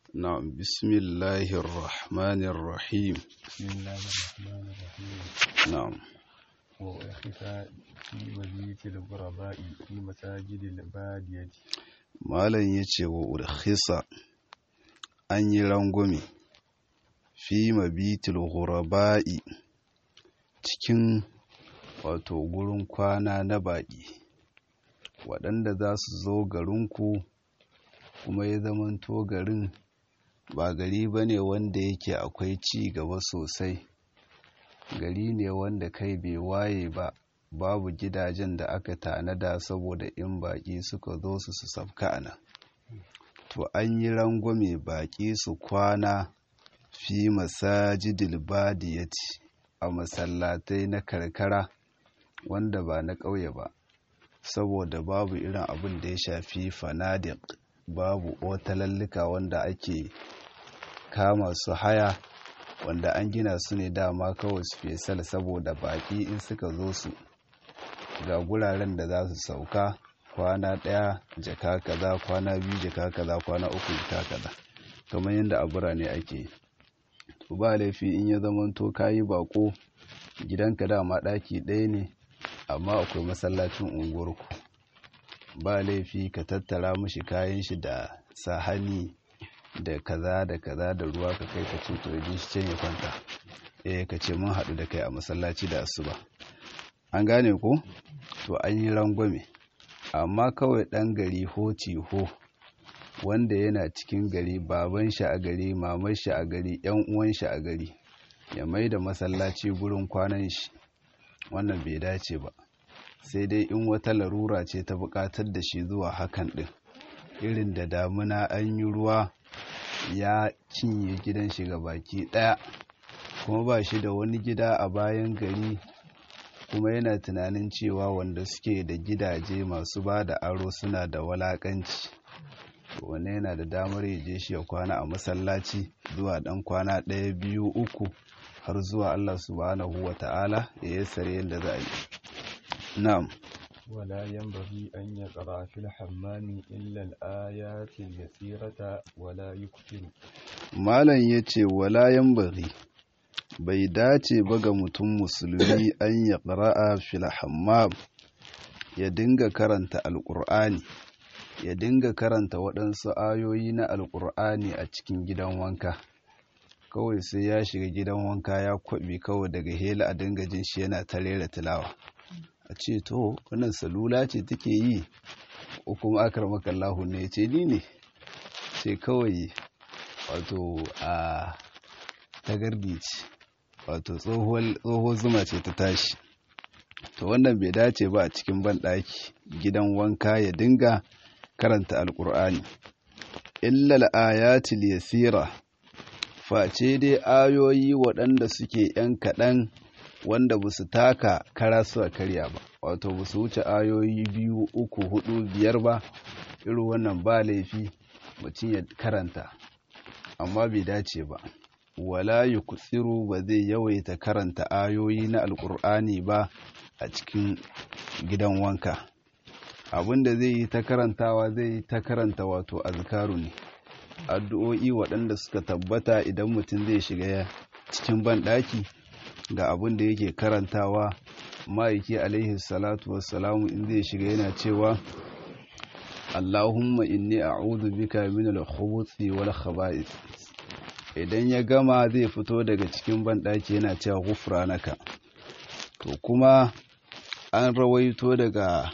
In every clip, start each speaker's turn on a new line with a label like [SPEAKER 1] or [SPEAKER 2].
[SPEAKER 1] نعم بسم الله الرحمن الرحيم
[SPEAKER 2] بسم الله الرحمن الرحيم
[SPEAKER 1] نعم
[SPEAKER 2] وأخف في مبيت الغرباء في مساجد البادية
[SPEAKER 1] malam ya ce wa urkhisa an yi rangwame fi mabitul ghuraba'i cikin wato gurin kwana na baƙi waɗanda za su zo garinku kuma ya zamanto garin ba gari ba ne wanda yake akwai ci gaba sosai gari ne wanda kai bai waye ba babu gidajen da aka tanada saboda in baƙi suka zo su su safka a nan to an yi rangwame baƙi su kwana fi masajidil badiyati a masallatai na karkara wanda ba na ƙauye ba saboda babu irin abin da ya shafi fanadik babu otalallika wanda ake kama su haya wanda an gina su ne dama kawai special saboda baƙi in suka zo su ga guraren da za su sauka kwana ɗaya jaka kaza kwana biyu jaka kaza kwana uku jaka kaza kamar yadda a birane ake to ba laifi in ya zamanto kayi bako gidanka dama ɗaki ɗaya ne amma akwai masallacin unguwarku ba laifi ka tattara mashi kayan shi da sahani da kaza da kaza da ruwa ka kai ka ce to yaje shi can ya kwanta eh ka ce mun haɗu da kai a masallaci da asuba an gane ko to an yi rangwame amma kawai ɗan gari ho ho wanda yana cikin gari baban shi a gari mamar shi a gari yan uwan shi a gari ya mai da masallaci gurin kwanan shi wannan bai dace ba sai dai in wata larura ce ta buƙatar da shi zuwa hakan ɗin irin da damuna an yi ruwa ya cinye gidan shi ga baki ɗaya kuma ba shi da wani gida a bayan gari kuma yana tunanin cewa wanda suke da gidaje masu ba da aro suna da walakanci wanne yana da damar ya je shi ya kwana a masallaci zuwa dan kwana ɗaya biyu uku har zuwa Allah subhanahu wa ta'ala ya yassare yadda za a yi na'am
[SPEAKER 2] ولا ينبغي أن يقرأ في الحمام إلا الآيات اليسيرة ولا يكثر
[SPEAKER 1] malam yace wala yanbaghi bai dace ba ga mutum musulmi an ya ƙara'a fil hammam ya dinga karanta alƙur'ani ya dinga karanta waɗansu ayoyi na alƙur'ani a cikin gidan wanka kawai sai ya shiga gidan wanka ya kwaɓe kawai daga hela a dinga jin shi yana ta rera tilawa a ce to wannan salula ce take yi ko kuma akar makallahu ne ce ni ne ce kawai wato a tagardi ce wato tsohuwar zuma ce ta tashi to wannan bai dace ba a cikin banɗaki gidan wanka ya dinga karanta alkur'ani illal ayatul yasira face dai ayoyi waɗanda suke ‘yan kaɗan wanda ba su taka kara su a karya ba wato ba su wuce ayoyi biyu uku hudu biyar ba irin wannan ba laifi mutum ya karanta amma bai dace ba wala yuksiru ba zai yawaita karanta ayoyi na alkur'ani ba a cikin gidan wanka abinda zai yi ta karantawa zai yi ta karanta wato azkaru ne addu'o'i waɗanda suka tabbata idan mutum zai shiga cikin banɗaki ga abin da yake karantawa ma'aiki alaihi salatu wassalamu in zai shiga yana cewa Allahumma inni a'udhu bika min al-khubuthi wal khaba'ith idan ya gama zai fito daga cikin banɗaki yana cewa gufranaka to kuma an rawaito daga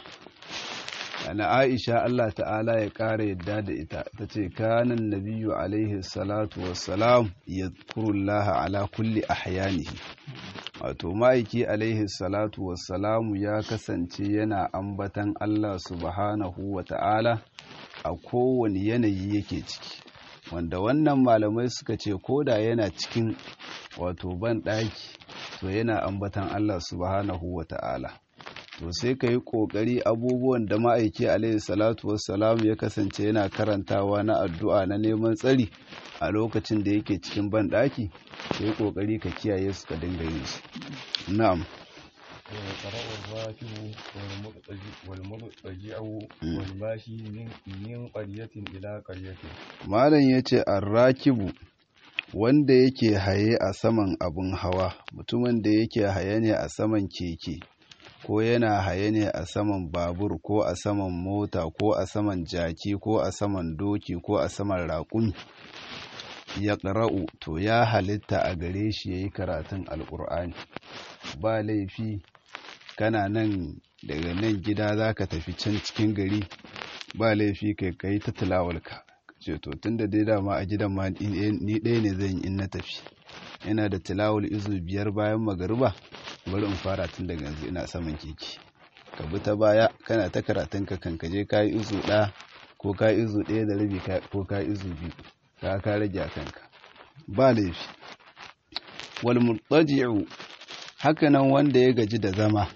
[SPEAKER 1] na Aisha Allah ta'ala ya ƙara yadda da ita ta ce kanan nabiyyu alaihi salatu wassalam yadhkurullaha ala kulli ahyanihi wato ma'aiki alaihi salatu wassalamu ya kasance yana ambatan Allah subhanahu wa ta'ala a kowane yanayi yake ciki wanda wannan malamai suka ce koda yana cikin wato ban ɗaki to yana ambatan Allah subhanahu wa ta'ala to sai ka yi ƙoƙari abubuwan da ma'aiki alaihi salatu wassalamu ya kasance yana karantawa na addu'a na neman tsari a lokacin da yake cikin ban ɗaki ka yi ƙoƙari ka kiyaye su ka dinga yin su na'am
[SPEAKER 2] ويقرأ الراكب والمضطجع والمضطجع والماشي من من قرية إلى قرية
[SPEAKER 1] malam ya ce arrakibu wanda yake haye a saman abin hawa mutumin da yake haye ne a saman keke ko yana haye ne a saman babur ko a saman mota ko a saman jaki ko a saman doki ko a saman raƙumi ya ƙara'u to ya halitta a gare shi ya yi karatun alƙur'ani ba laifi kana nan daga nan gida za ka tafi can cikin gari ba laifi kai kai ta tilawalka ce to tun da dai dama a gidan ma ni ɗaya ne zan yi in na tafi yana da tilawul izu biyar bayan magariba bari in fara tun daga yanzu ina saman keke ka bi ta baya kana ta karatun ka kan kaje ka yi izu ɗaya ko ka yi izu ɗaya da rabi ko ka yi izu biyu ka ka rage a kanka ba laifi wal murtaji'u hakanan wanda ya gaji da zama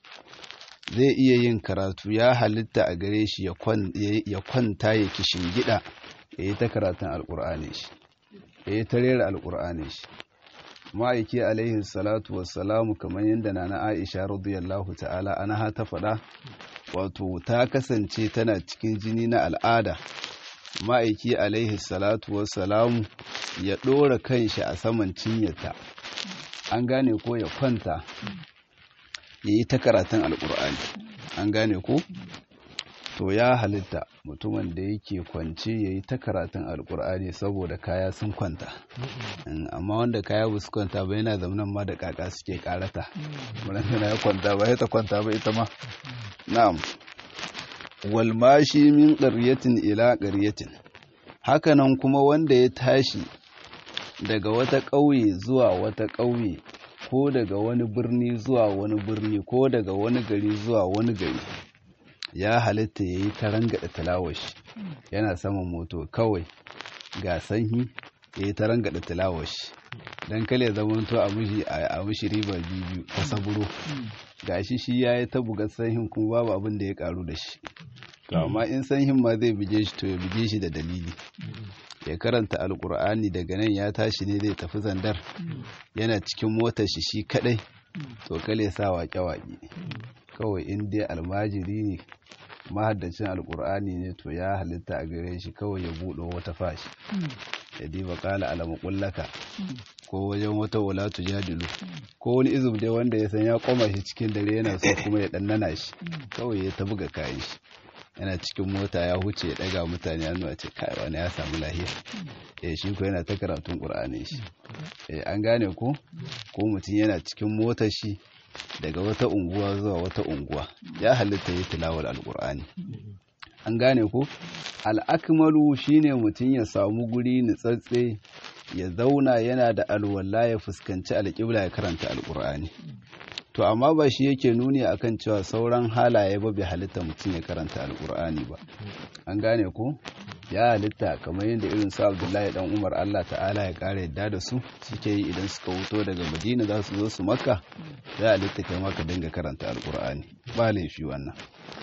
[SPEAKER 1] zai iya yin karatu ya halitta a gare shi ya kwanta ya kishin gida ya yi ta karatun alkur'ani shi ya yi ta rera alkur'ani shi ma'aiki alaihi salatu wassalamu kamar yadda na na aisha radiyallahu ta'ala ana ta faɗa wato ta kasance tana cikin jini na al'ada ma'aiki alaihi salatu wassalamu ya ɗora kanshi a saman cinyata an gane ko ya kwanta ya yi ta karatun alkur'ani an gane ko to ya halitta mutumin da yake kwance ya yi ta karatun alkur'ani saboda kaya sun kwanta amma wanda kaya ba su kwanta ba yana zamanin ma da kaka suke karata wadanda ya kwanta ba ya ta kwanta ba ita ma na'am walmashi min ƙaryatin ila ƙaryatin hakanan kuma wanda ya tashi daga wata ƙauye zuwa wata ƙauye ko daga wani birni zuwa wani birni ko daga wani gari zuwa wani gari ya halitta ya yi ta rangada tilawashi yana saman moto kawai ga sanyi ya yi ta rangada tilawashi don kale zamanto a mishi riba biyu ta saburo ga shi shi ya yi ta buga sanyin kuma babu abin da ya karu da shi to amma in sanyin ma zai buge shi to ya buge shi da dalili ya karanta alkur'ani daga nan ya tashi ne zai tafi zandar yana cikin motar shi shi kadai to kale sa waƙe-waƙe kawai in dai almajiri ne mahaddacin alkur'ani ne to ya halitta a gare shi kawai ya buɗe wata fashi ya diba kala alama kullaka ko wajen wata wala tujadilu ko wani izum dai wanda ya san ya koma shi cikin dare yana so kuma ya ɗannana shi kawai ya ta buga kayan shi yana cikin mota ya huce ya daga mutane hannu a ce kai wani ya samu lahiya eh shi ko yana ta karatun qur'ani shi eh an gane ko ko mutum yana cikin motar shi daga wata unguwa zuwa wata unguwa ya halitta yi tilawar alqur'ani an gane ko al'akmalu shine mutum ya samu guri nutsatse ya zauna yana da alwala ya fuskanci alƙibla ya karanta alqur'ani to amma ba shi yake nuni akan cewa sauran halaye ba bai halitta mutum ya karanta alkur'ani ba an gane ko ya halitta kamar yadda irin su abdullahi dan umar allah ta'ala ya kara yadda da su suke yi idan suka wuto daga madina za su zo su makka ya halitta kai maka dinga karanta alkur'ani ba laifi wannan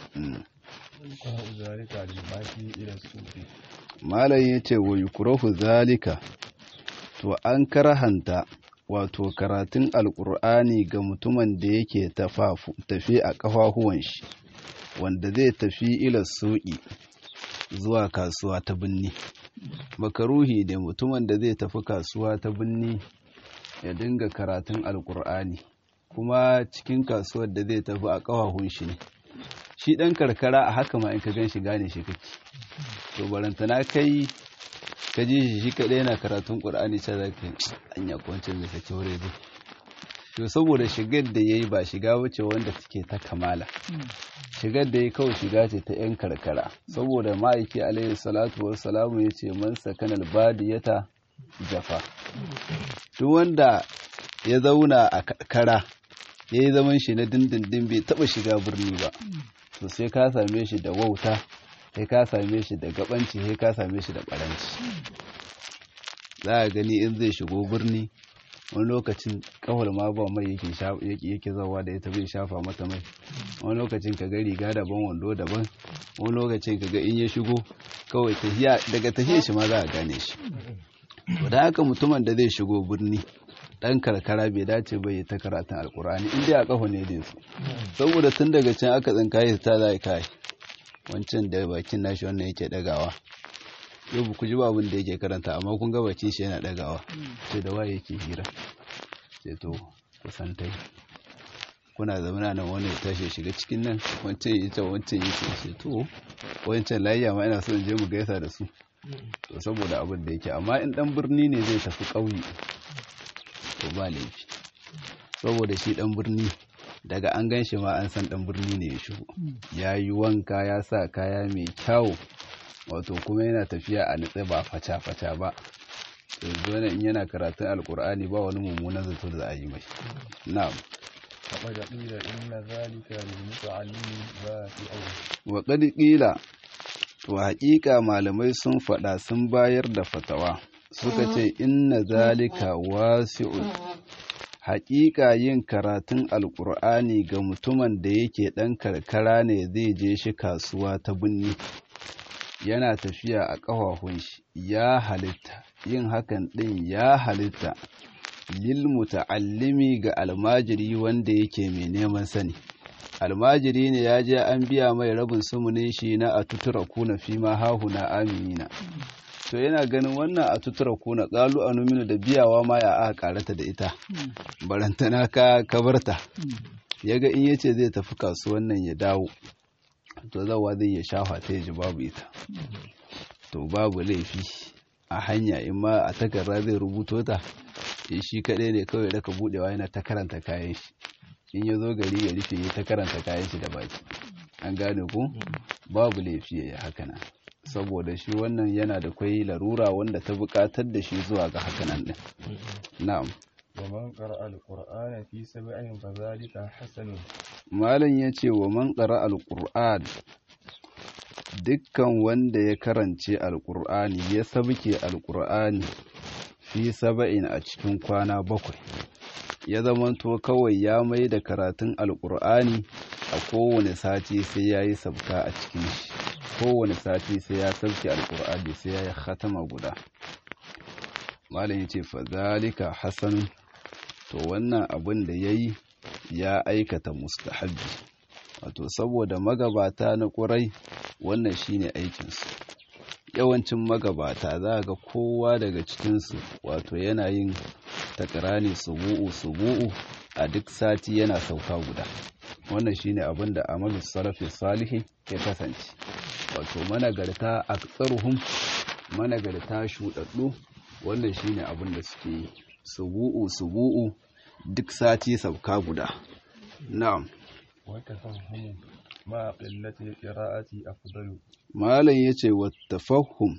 [SPEAKER 1] malam ya ce wa yukurahu zalika to an karahanta wato karatun alkur'ani ga mutumin da yake tafi a ƙafafuwan shi wanda zai tafi ila suƙi zuwa kasuwa ta binni makaruhi da mutumin da zai tafi kasuwa ta binni ya dinga karatun alkur'ani kuma cikin kasuwar da zai tafi a ƙafafun shi ne shi ɗan karkara a haka ma in ka gan shi gane shi kake to barantana kai ka ji shi shi kaɗai yana karatun ƙur'ani sai za ka an ya kwancin mai sake wuri zai to saboda shigar da ya yi ba shiga wuce wanda take ta kamala shigar da ya kawai shiga ce ta 'yan karkara saboda ma'aiki alaihi salatu wassalamu ya ce man sakanal badiyata jafa duk wanda ya zauna a karkara ya yi zaman shi na dindindin bai taɓa shiga birni ba to sai ka same shi da wauta sai ka same shi da gabanci sai ka same shi da baranci za a gani in zai shigo birni wani lokacin kawal ma ba mai yake zawa da ita bai shafa mata mai wani lokacin ka ga riga daban wando daban wani lokacin ka ga in ya shigo kawai tafiya daga tafiya shi ma za a gane shi da haka mutumin da zai shigo birni ɗan karkara bai dace ba ya ta karatun alkur'ani in dai a ƙafa ne da su saboda tun daga can aka tsinkaye ta za kai wancan da bakin nashi wannan yake ɗagawa yau ku ji ba abin da yake karanta amma kun ga bakin shi yana ɗagawa sai da waye yake hira sai to kusan tai kuna zamana nan wani ya tashi shiga cikin nan wancan yi ta wancan yi ta sai to wancan layya ma ina so in je mu gaisa da su to saboda abin da yake amma in dan birni ne zai tafi ƙauye to ba laifi saboda shi dan birni daga an gan shi ma an san dan birni ne ya shigo ya yi wanka ya sa kaya mai kyau wato kuma yana tafiya a nutse ba faca-faca ba yanzu wani in yana karatun alkur'ani ba wani mummunan zato da za a yi mai na'am
[SPEAKER 2] فقد قيل إن ذلك للمتعلم بافع
[SPEAKER 1] wa qad qila to haƙiƙa malamai sun faɗa sun bayar da fatawa suka ce inna zalika wasi'un haƙiƙa yin karatun alƙur'ani ga mutumin da yake ɗan karkara ne zai je shi kasuwa ta binni yana tafiya a ƙafafun shi ya halitta yin hakan ɗin ya halitta lil muta'allimi ga almajiri wanda yake mai neman sani almajiri ne ya je an biya mai rabin sumunin shi na a tutura kuna fi ma hahuna aminina to yana ganin wannan a tutura kuna ƙalu a numinu da biyawa ma ya aka karata da ita barantana ka kabarta ya ga in yace zai tafi kasuwan nan ya dawo to zawa zai ya shafa ta ya ji babu ita to babu laifi a hanya in ma a takarda zai rubuto ta shi kaɗai ne kawai daga buɗewa yana ta karanta kayan shi in ya zo gari ya rufe ya ta karanta kayan shi da baki an gane ku babu laifi ya yi hakanan saboda shi wannan yana da kwai larura wanda ta buƙatar da shi zuwa ga hakanan ɗin na'am
[SPEAKER 2] ومن قرأ القرآن في سبع فذلك حسن
[SPEAKER 1] malam ya ce wa man ƙara alƙur'an dukkan wanda ya karance alƙur'ani ya sabke alƙur'ani fi saba'in a cikin kwana bakwai ya zamanto kawai ya mai da karatun alƙur'ani a kowane sati sai ya yi sabka a cikin shi kowane sati sai ya sabke alƙur'ani sai ya yi khatama guda malam ya ce fazalika hasan to wannan abin da ya yi ya aikata mustahabbi wato saboda magabata na ƙurai wannan shine aikinsu yawancin magabata za ga kowa daga cikinsu wato yana yin takarani subu'u subu'u a duk sati yana sauka guda wannan shine abin da amalu salafi salihi ya kasance wato managarta aktsaruhum managarta shuɗaɗɗu wannan shine abin da suke yi subu'u subu'u duk sati sauka guda na'am
[SPEAKER 2] وتفهم مع قلة القراءة أفضل
[SPEAKER 1] malam yace wa tafahum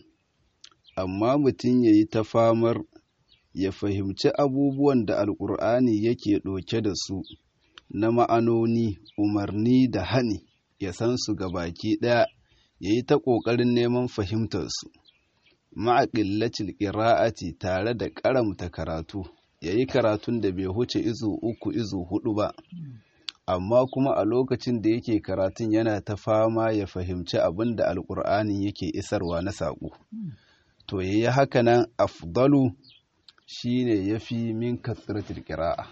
[SPEAKER 1] amma mutum yayi ta famar ya fahimci abubuwan da alkur'ani yake ɗauke da su na ma'anoni umarni da hani ya san su ga baki ɗaya ya yi ta ƙoƙarin neman fahimtarsu ma'aƙillacin ƙira'ati tare da ƙaramta karatu ya yi karatun da bai huce izu uku izu hudu ba amma kuma a lokacin da yake karatun yana ta fama ya fahimci abin da alƙur'ani yake isarwa na saƙo to ya yi haka nan afdalu shi ne ya fi min kasratul ƙira'a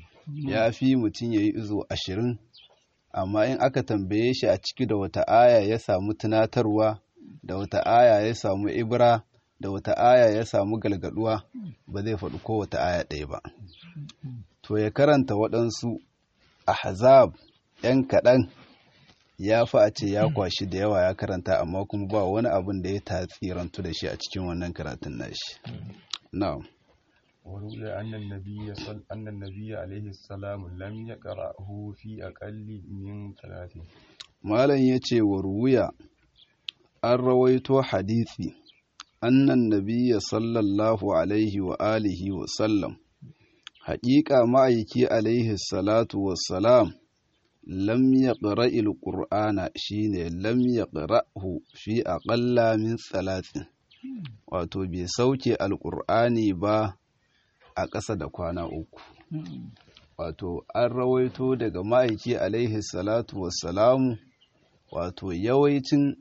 [SPEAKER 1] ya fi mutum ya yi izo ashirin amma in aka tambaye shi a ciki da wata aya ya samu tunatarwa da wata aya ya samu ibra da wata aya ya samu galgaduwa ba zai faɗi ko wata aya ɗaya ba to ya karanta waɗansu ahzab ‘yan kaɗan ya fi a ce ya kwashi da yawa ya karanta amma kuma ba wani abin da ya tatsirantu da shi a cikin wannan karatun nashi na'am
[SPEAKER 2] وروي أن النبي صل... أن النبي عليه السلام لم يقرأه في أقل من ثلاث
[SPEAKER 1] malam ya ce wa ruwiya an rawaito hadisi annan nabiya sallallahu alaihi wa alihi wa sallam haƙiƙa ma'aiki alaihi salatu wassalam lam ya ƙara'il ƙur'ana shi ne lam ya ƙara'hu fi aƙalla min salatin wato bai sauke alƙur'ani ba a ƙasa da kwana uku wato an rawaito daga ma'aiki alaihi salatu wassalamu wato yawancin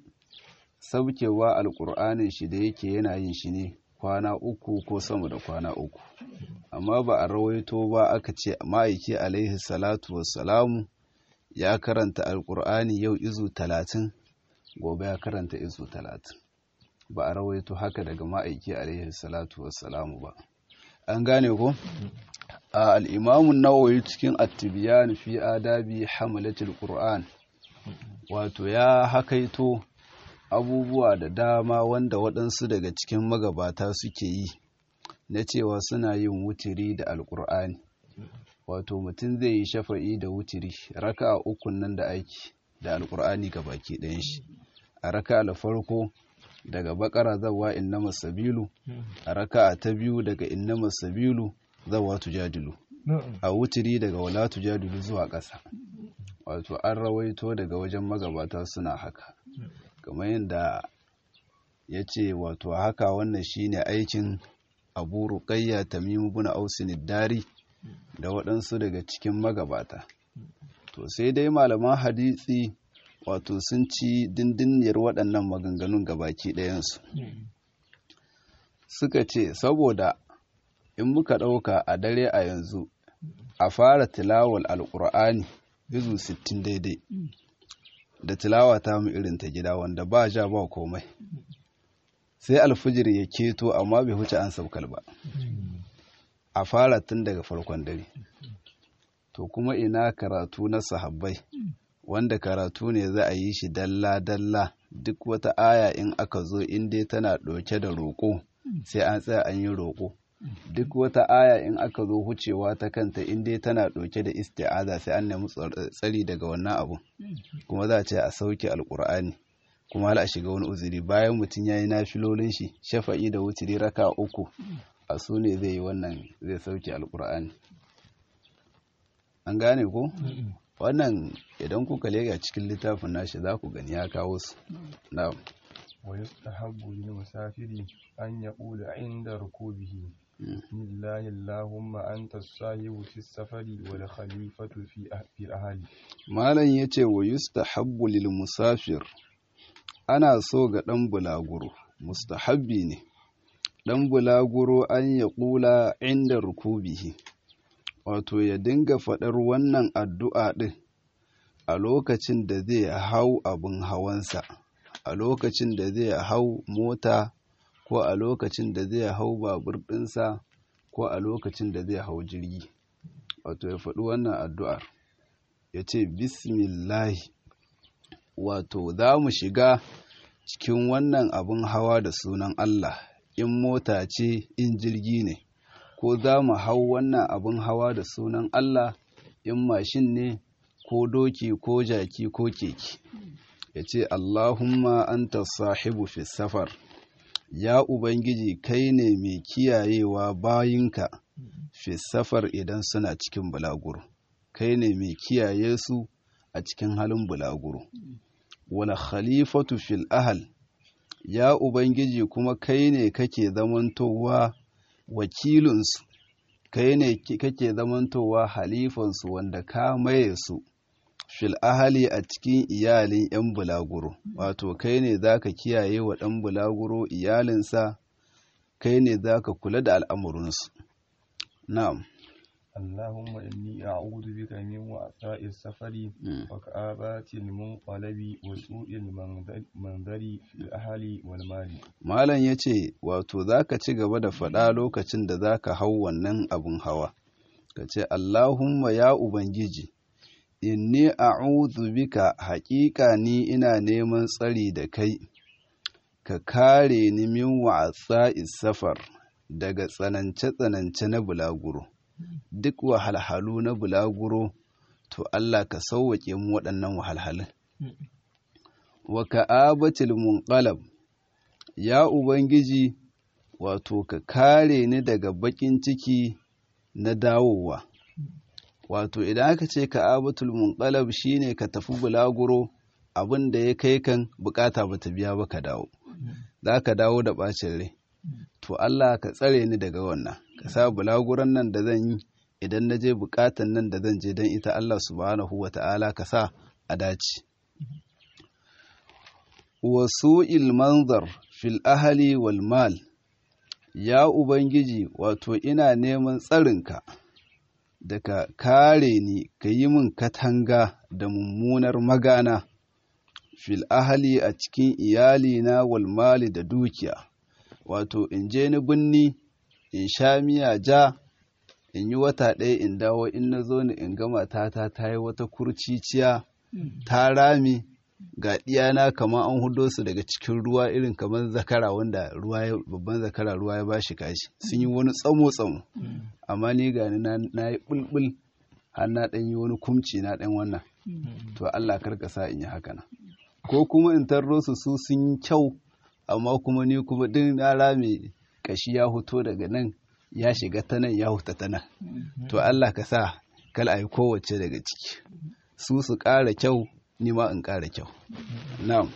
[SPEAKER 1] saukewa alƙur'anin shi da yake yana yin shi ne kwana uku ko sama da kwana uku amma ba a rawaito ba aka ce ma'aiki alaihi salatu wassalamu ya karanta alkur'ani yau izu talatin gobe ya karanta izu talatin ba a rawaito haka daga ma'aiki alaihi salatu wassalamu ba an gane ko a al'imamun nawawi cikin attibiyan fi adabi hamalatul qur'an wato ya hakaito abubuwa da dama wanda waɗansu daga cikin magabata suke yi na cewa suna yin wutiri da alkur'ani wato mutum zai yi shafa'i da wutiri raka a ukun nan da aiki da alkur'ani ga baki ɗayan shi a raka da farko daga bakara zawa innama sabilu a raka ta biyu daga innama sabilu zawa tujadilu a wutiri daga wala tujadilu zuwa ƙasa wato an rawaito daga wajen magabata suna haka kamar yadda ya ce wato haka wannan shine aikin abu ruqayya tamim ibn ausin dari da waɗansu daga cikin magabata to sai dai malaman hadisi wato sun ci dindiniyar waɗannan maganganun gabaki ɗayansu suka ce saboda in muka ɗauka a dare a yanzu a fara tilawar alƙur'ani izu 60 daidai da tilawa ta mu irin ta gida wanda ba ja ba komai sai alfijir ya keto amma bai huce an saukal ba a fara tun daga farkon dare to kuma ina karatu na sahabbai wanda karatu ne za a yi shi dalla-dalla duk wata aya in aka zo in dai tana ɗauke da roƙo sai an tsaya an yi roƙo duk wata aya in aka zo hucewa ta kanta in dai tana ɗauke da isti'aza sai an nemi tsari daga wannan abu kuma za a ce a sauke alƙur'ani kuma hala a shiga wani uzuri bayan mutum ya yi nafilolin shi shafa'i da wuturi raka uku a su ne zai yi wannan zai sauke alƙur'ani an gane ko wannan idan kuka lega cikin littafin nashi za ku gani ya kawo su na'am
[SPEAKER 2] ويستحب للمسافر أن يقول عند ركوبه بسم الله اللهم أنت الصاحب في السفر والخليفة في في الأهل
[SPEAKER 1] malam yace wa yustahabbu lil musafir ana so ga dan bulaguro mustahabbi ne dan bulaguro an ya kula inda rukubihi wato ya dinga faɗar wannan addu'a ɗin a lokacin da zai hau abin hawansa a lokacin da zai hau mota ko a lokacin da zai hau babur ɗinsa ko a lokacin da zai hau jirgi wato ya faɗi wannan addu'ar ya ce bismillahi wato za mu shiga cikin wannan abin hawa da sunan Allah in mota ce in jirgi ne ko za mu hau wannan abin hawa da sunan Allah in mashin ne ko doki ko jaki ko keke ya ce Allahumma anta sahibu fi safar ya Ubangiji kai ne mai kiyayewa bayinka fi safar idan suna cikin bulaguro kai ne mai kiyaye su a cikin halin bulaguro wala khalifatu fil ahal ya Ubangiji kuma kai ne kake zamantowa wakilinsu kai ne kake zamantowa halifansu wanda ka maye su fil ahali a cikin iyalin 'yan bulaguro wato kai ne za ka kiyaye wa ɗan bulaguro iyalinsa kai ne za ka kula da al'amurinsu na'am
[SPEAKER 2] اللهم إني أعوذ بك من وعثاء السفر وكآبات المنقلب وسوء المنظر في الأهل والمال
[SPEAKER 1] malam ya ce wato za ka ci gaba da faɗa lokacin da za ka hau wannan abin hawa ka ce allahumma ya ubangiji inni a'udhu bika haƙiƙa ni ina neman tsari da kai ka kare ni min wa'asa safar daga tsanance-tsanance na bulaguro duk wahalhalu na bulaguro to Allah ka sauwaƙe mu waɗannan wahalhalun wa ka'abatil munqalab ya ubangiji wato ka kare ni daga baƙin ciki na dawowa wato idan aka ce ka'abatul munqalab shine ka tafi bulaguro abin da ya kai kan bukata bata biya ba ka dawo za ka dawo da bacin rai to Allah ka tsare ni daga wannan ka sa bulaguran nan da zan yi idan na je bukatan nan da zan je don ita Allah subhanahu wa ta'ala ka sa a dace wasu ilmanzar fil ahali wal mal ya ubangiji wato ina neman tsarinka da ka kare ni ka yi min katanga da mummunar magana fil ahali a cikin iyalina wal mali da dukiya wato in je ni binni in sha miya ja in yi wata ɗaya in dawo in na zo ni in gama tata ta yi wata kurciciya ta rami ga ɗiyana kamar an hudo su daga cikin ruwa irin kamar zakara wanda ruwa ya babban zakara ruwa ya bashi kashi sun yi wani tsamo tsamo amma ni ga ni na yi bulbul har na ɗan yi wani kumci na ɗan wannan to Allah karka sa in yi haka nan ko kuma in tarro su su sun yi kyau amma kuma ni kuma din na rame kashi ya huto daga nan ya shiga ta nan ya huta ta nan to Allah ka sa kal a yi kowace daga ciki su su ƙara kyau ni ma in ƙara kyau na'am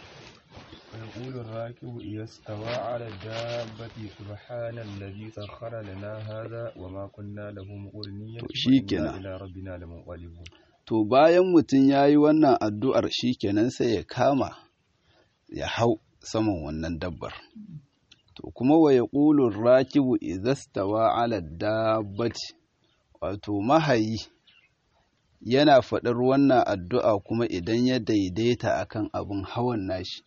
[SPEAKER 2] ويقول الراكب إذا استوى على الدابة سبحان الذي سخر لنا هذا وما كنا له مقرنين
[SPEAKER 1] shikenan.
[SPEAKER 2] إلى ربنا لمنقلبون
[SPEAKER 1] to bayan mutum ya yi wannan addu'ar shi kenan sai ya kama ya hau saman wannan dabbar to kuma wa ya ƙulun rakibu izastawa ala dabbati wato mahayi yana faɗar wannan addu'a kuma idan ya daidaita akan abin hawan nashi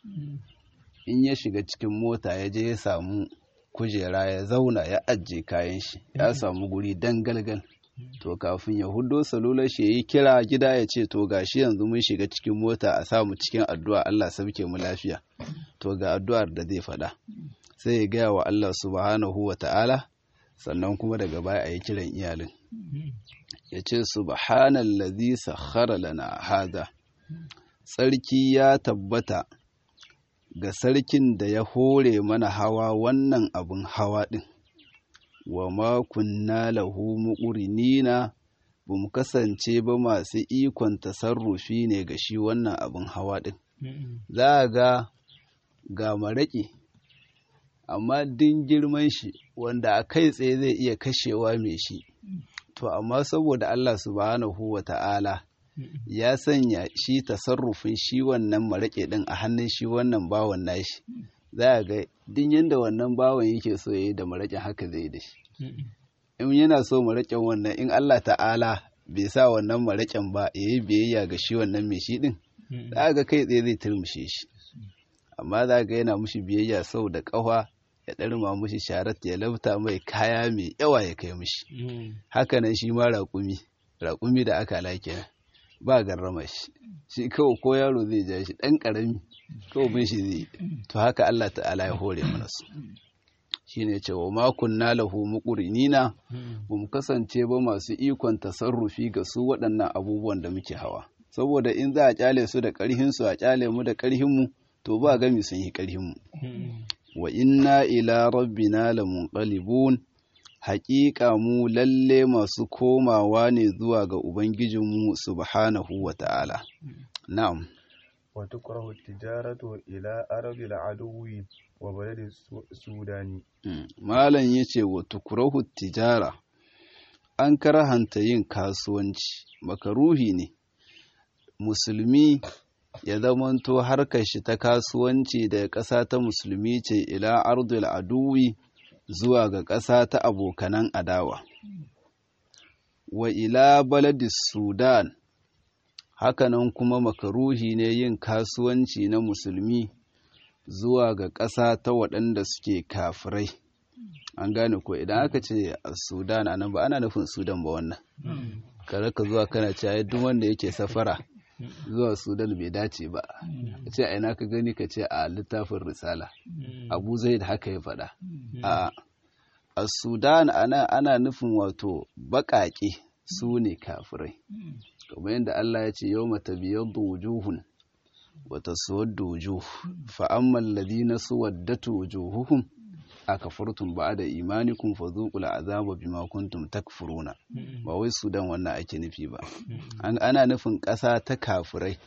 [SPEAKER 1] in ya shiga cikin mota ya je ya samu kujera ya zauna ya ajiye kayan shi ya samu guri dangalgal to kafin ya hudo salular shi ya yi kira gida ya ce to gashi yanzu mun shiga cikin mota a samu cikin addu'a Allah sauke mu lafiya to ga addu'ar da zai faɗa sai ya gaya wa Allah subhanahu wa ta'ala sannan kuma daga baya a yi kiran iyalin ya ce subhanallazi sakhara lana hada tsarki ya tabbata ga sarkin da ya hore mana hawa wannan abin hawa ɗin wa ma kunna lahu muqrinina ba mu kasance ba masu ikon tasarrufi ne ga shi wannan abin hawa ɗin za a ga ga maraƙi amma din girman shi wanda a kai tsaye zai iya kashewa mai shi to amma saboda Allah subhanahu wa ta'ala ya sanya shi tasarrufin shi wannan maraƙe ɗin a hannun shi wannan bawan nashi za a ga din yadda wannan bawan yake so ya yi da maraƙin haka zai yi da shi in yana so maraƙin wannan in Allah ta'ala bai sa wannan maraƙin ba ya yi biyayya ga shi wannan mai shi ɗin za ga kai tsaye zai turmushe shi amma za ga yana mushi biyayya sau da ƙafa ya ɗarma mushi sharat ya lafta mai kaya mai yawa ya kai mushi hakanan shi ma raƙumi raƙumi da aka lake ba garrama shi shi kawai ko yaro zai ja shi ɗan ƙarami kawai bin shi zai to haka Allah ta'ala ya hore mana su shi ne cewa makon na lahu muƙurinina ba mu kasance ba masu ikon tasarrufi ga su waɗannan abubuwan da muke hawa saboda in za a ƙyale su da ƙarhinsu a ƙyale mu da ƙarhinmu to ba gami sun yi ƙarhinmu wa inna ila rabbina lamunqalibun haƙiƙa mu lalle masu komawa ne zuwa ga ubangijinmu subhanahu wa ta'ala na'am
[SPEAKER 2] wa tukrahu tijaratu ila arabi al'adu wa balad sudani
[SPEAKER 1] malam yace wa tukrahu tijara an karahanta yin kasuwanci makaruhi ne musulmi ya zamanto harkar shi ta kasuwanci daga ƙasa ta musulmi ce ila ardul aduwi zuwa ga ƙasa ta abokanan adawa wa ila baladis sudan hakanan kuma makaruhi ne yin kasuwanci na musulmi zuwa ga ƙasa ta waɗanda suke kafirai an gane ko idan aka ce a sudan anan ba ana nufin sudan ba wannan kare ka zuwa kana cewa duk wanda yake safara zuwa sudan bai dace ba ka ce aina ka gani ka ce a littafin risala abu zai da haka ya faɗa a a sudan ana, ana nufin wato baƙaƙe su ne kafirai kamar yadda allah ya ce yau mata biyar wujuhun wata suwar wujuh fa'amman ladina suwaddatu wujuhuhum akafartum ba'da imanikum fadhuqul azaba bima kuntum takfuruna ba wai sudan wannan ake nufi ba ana nufin ƙasa ta kafirai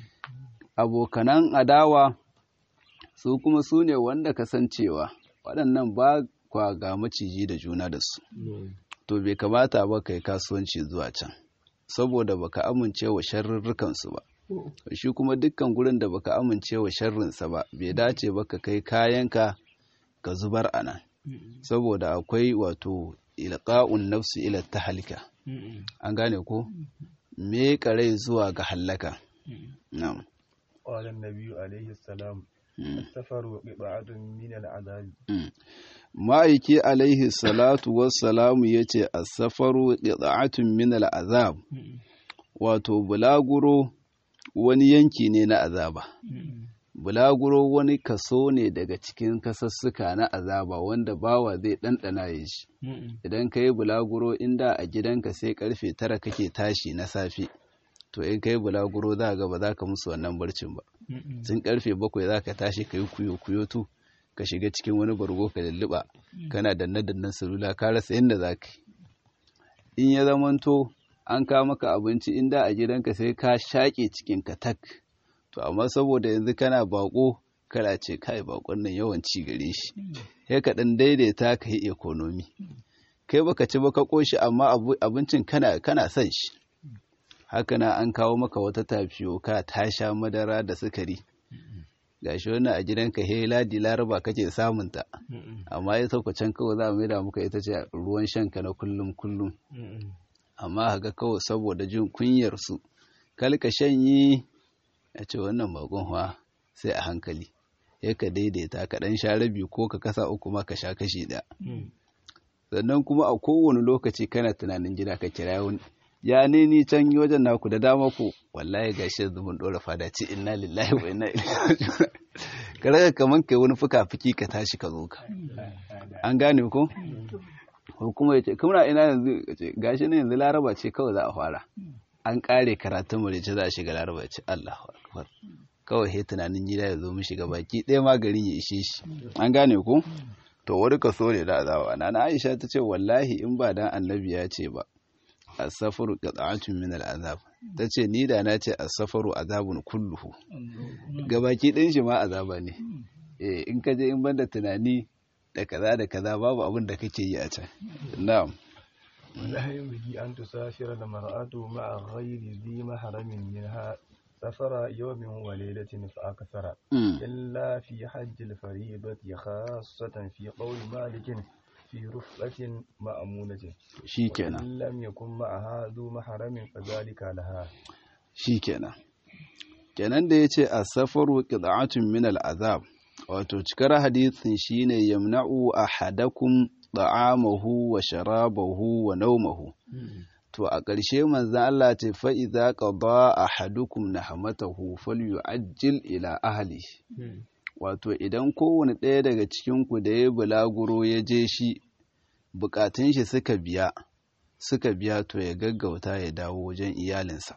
[SPEAKER 1] abokanan adawa su kuma su ne wanda kasancewa waɗannan ba kwa ga maciji da juna da su to bai kamata ba kai kasuwanci zuwa can saboda baka amince wa sharrurrukan su ba shi kuma dukkan gurin da baka amince wa sharrinsa ba bai dace ba ka kai kayanka ka zubar a nan saboda akwai wato ilqa'un nafsi ila tahlika an gane ko me rai zuwa ga hallaka na'am
[SPEAKER 2] قال النبي عليه السلام السفر قطعة من العذاب
[SPEAKER 1] ma'aiki alaihi salatu wassalamu ya ce a safaru ƙiɗa'atun min al'azab wato bulaguro wani yanki ne na azaba bulaguro wani kaso ne daga cikin kasassuka na azaba wanda bawa zai ɗanɗana ya shi idan ka yi bulaguro inda a gidanka sai karfe tara kake tashi na safe to in ka yi bulaguro za ga ba za ka musu wannan barcin ba tun karfe bakwai za ka tashi ka yi kuyo kuyo tu ka shiga cikin wani bargo ka lulluɓa kana danne dannen salula ka rasa yadda za ka yi in ya zamanto an kawo maka abinci inda a gidanka sai ka shaƙe cikin ka tak to amma saboda yanzu kana bako kana ce kai bakon nan yawan ci gare shi sai ka dan daidaita ka yi economy kai baka ci baka koshi amma abincin kana kana son shi haka na an kawo maka wata tafiyo ka ta sha madara da sukari gashi wannan a gidanka he ladi laraba kake samun ta amma ya sauka can kawai za mu maida muka ita ce ruwan shanka na kullum kullum amma haka kawai saboda jin kunyar su kalka shanyi a ce wannan bakon wa sai a hankali ya ka daidaita ka dan sha rabi ko ka kasa uku ma ka sha kashi ɗaya sannan kuma a kowane lokaci kana tunanin gida ka kira wani ya ne ni can yi wajen naku da dama ku wallahi gashi yanzu mun dora fada ce inna lillahi wa inna ilaihi raji'un ka raga kaman kai wani fuka-fuki ka tashi ka zo ka an gane ko ko kuma yace kuma ina yanzu gashi ne yanzu laraba ce kawai za a fara an kare karatun mu ce za a shiga laraba ce Allahu akbar kawai he tunanin gida ya zo mu shiga baki ɗaya ma garin ya ishe shi an gane ko to wani kaso ne da azawa na Aisha ta ce wallahi in ba dan annabi ya ce ba asafaru qat'atun min al'azab tace ni da na ce asafaru azabun kulluhu gabaki ɗin shi ma azaba ne eh in ka je in banda tunani da kaza da kaza babu abin da kake yi a can na'am
[SPEAKER 2] ولا ينبغي أن تسافر المرأة مع غير ذي محرم منها سفر يوم وليلة فأكثر إلا في حج الفريضة خاصة في قول مالك في رفقة مأمونة
[SPEAKER 1] شيكنا
[SPEAKER 2] وإن لم يكن معها ذو محرم فذلك لها
[SPEAKER 1] shikenan kenan da yace as-safaru qid'atun min al-azab wato cikar hadisin shine yamna'u ahadakum da'amahu wa sharabahu wa nawmahu to a ƙarshe manzon Allah ce fa idza qada ahadukum nahmatahu falyu'ajjil ila ahli wato idan kowane ɗaya daga cikin ku da ya bulaguro ya je shi bukatun shi suka biya suka biya to ya gaggauta ya dawo wajen iyalinsa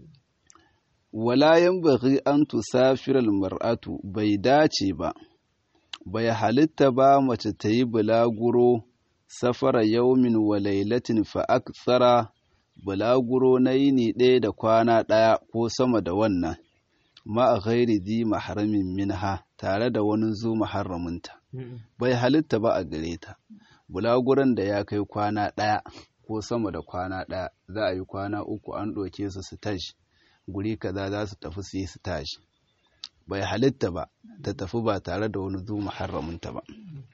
[SPEAKER 1] wala yanbaghi an tusafira almar'atu bai dace ba bai halitta ba mace ta yi bulaguro safara yaumin wa lailatin fa akthara bulaguro na yini ɗaya da kwana ɗaya ko sama da wannan ma a ghairi zi maharamin minha tare da wani zu maharaminta bai halitta ba a gare ta bulaguron da ya kai kwana ɗaya ko sama da kwana ɗaya za a yi kwana uku an ɗauke su su tashi guri kaza za su tafi su yi su tashi bai halitta ba ta tafi ba tare da wani zu muharraminta ba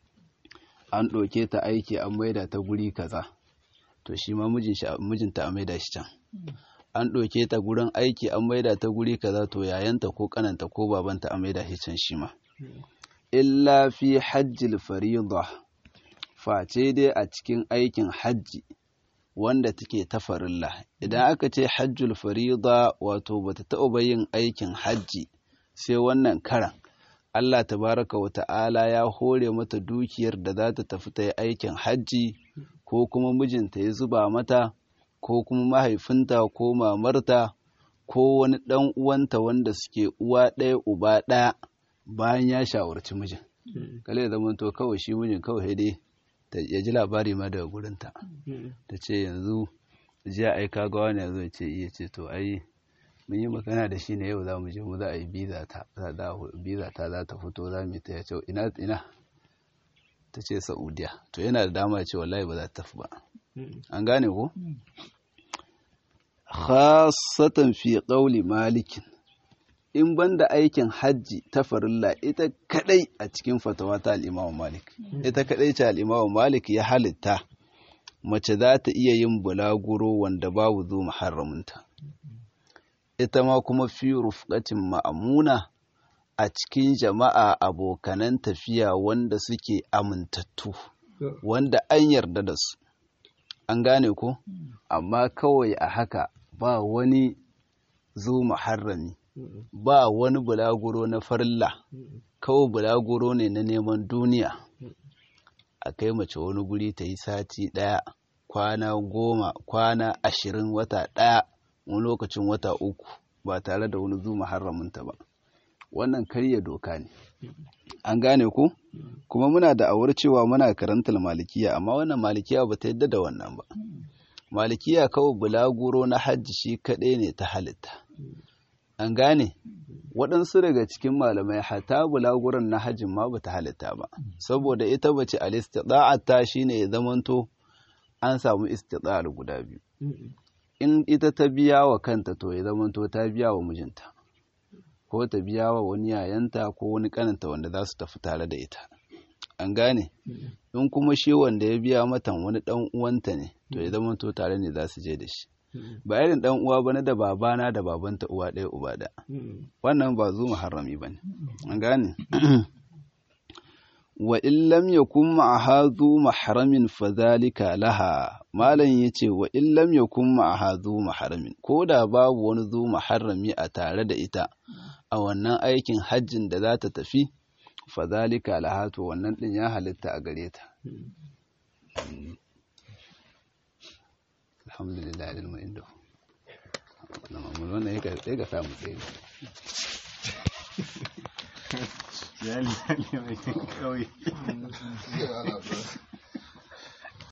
[SPEAKER 1] an ɗauke ta aiki an maida ta guri kaza to shi ma mijinta a maida shi can an ɗauke ta gurin aiki an maida ta guri kaza to yayanta ko kananta ko babanta a maida shi can shi ma illa fi hajjil farida face dai a cikin aikin hajji wanda take ta farilla idan aka ce hajjul farida wato bata taɓa yin aikin hajji sai wannan karan Allah tabaraka wa ta'ala ya hore mata dukiyar da za ta tafi ta yi aikin hajji ko kuma mijinta ya zuba mata ko kuma mahaifinta ko mamarta ko wani ɗan uwanta wanda suke uwa ɗaya uba ɗaya bayan ya shawarci mijin kale da zamanto kawai shi mijin kawai dai ya ji labari ma daga gurinta ta ce yanzu jiya ai ka ga wani yanzu ce iya ce to ai mun yi magana da shi ne yau za mu je mu za a yi biza ta biza ta za ta fito za mu ta ya ce ina ina ta ce saudiya to yana da dama ce wallahi ba za ta tafi ba an gane ko khasatan fi qawli malikin in banda aikin hajji ta farilla ita kadai a cikin fatawa ta al'imamu malik ita kadai ce al'imamu malik ya halitta mace za ta iya yin bulaguro wanda babu zo muharraminta ita ma kuma fi rufqatin ma'amuna a cikin jama'a abokanan tafiya wanda suke amintattu wanda an yarda da su an gane ko amma kawai a haka ba wani zo muharrami ba wani bulaguro na farilla kawai bulaguro ne na neman duniya a kai mace wani guri ta yi sati ɗaya kwana goma kwana ashirin wata ɗaya wani lokacin wata uku ba tare da wani zu muharraminta ba wannan karya doka ne an gane ku kuma muna da awar cewa muna karantar malikiya amma wannan malikiya ba ta yadda da wannan ba malikiya kawai bulaguro na hajji shi kaɗai ne ta halitta an gane waɗansu daga cikin malamai hata bulaguron na hajjin ma bata halitta ba saboda ita bace al-istida'ata shine ya zamanto an samu istida'ar guda biyu in ita ta biya wa kanta to ya zamanto ta biya wa mijinta ko ta biya wa wani yayanta ko wani kananta wanda za su tafi tare da ita an gane in kuma shi wanda ya biya matan wani dan uwanta ne to ya zamanto tare ne za su je da shi ba irin dan uwa bane da babana da babanta uwa ɗaya uba da wannan ba zu muharrami bane an gane wa in lam yakun ma'aha zu mahramin fadhalika laha malam yace wa in lam yakun ma'aha zu mahramin ko da babu wani zu muharrami a tare da ita a wannan aikin hajjin da za ta tafi fadhalika laha to wannan din ya halitta a gare ta alhamdulillah ilmu inda wannan ya ga samu tsaye
[SPEAKER 3] ya mai kawai